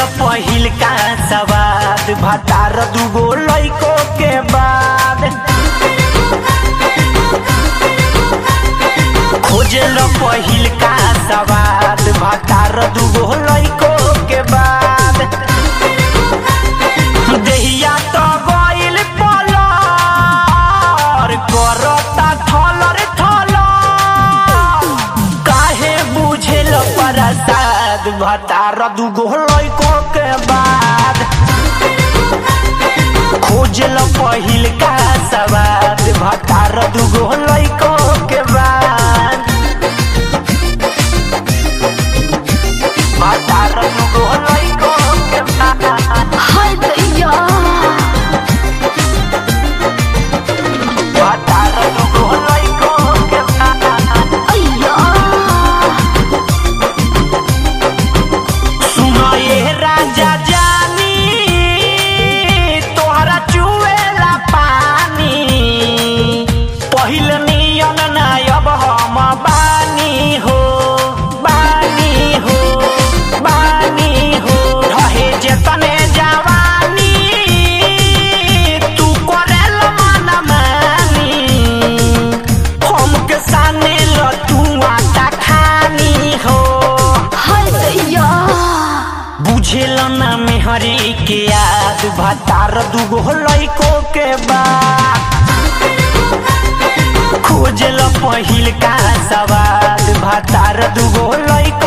पहिल का सवाद भतार दुगो लैको के बाद खोजल पहिल का सवाद भतार दुगो लैको के बाद देहिया तो गइल पलर करता थलर थलर काहे बुझेल प्रसाद भतार दुगो लैको के बाद खोजल पहिल का सवाद भतार दुगो लैको के बाद भतार दुगो लैको के बाद हाय दैया भतार दुगो लैको के बाद अय्या सुनो ये राजा जानी तोहरा चुएला पानी पहिल नियन ना अब हम बानी हो बानी हो बानी हो रहे जेतने जवानी तू करेल मन मानी हमके साने ल तू आटा खानी हो हाय दैया बुझेल ना मेहरी के याद भतार दुगो लैको के बाद खोजल पहिल का सवाद भतार दुगो लैको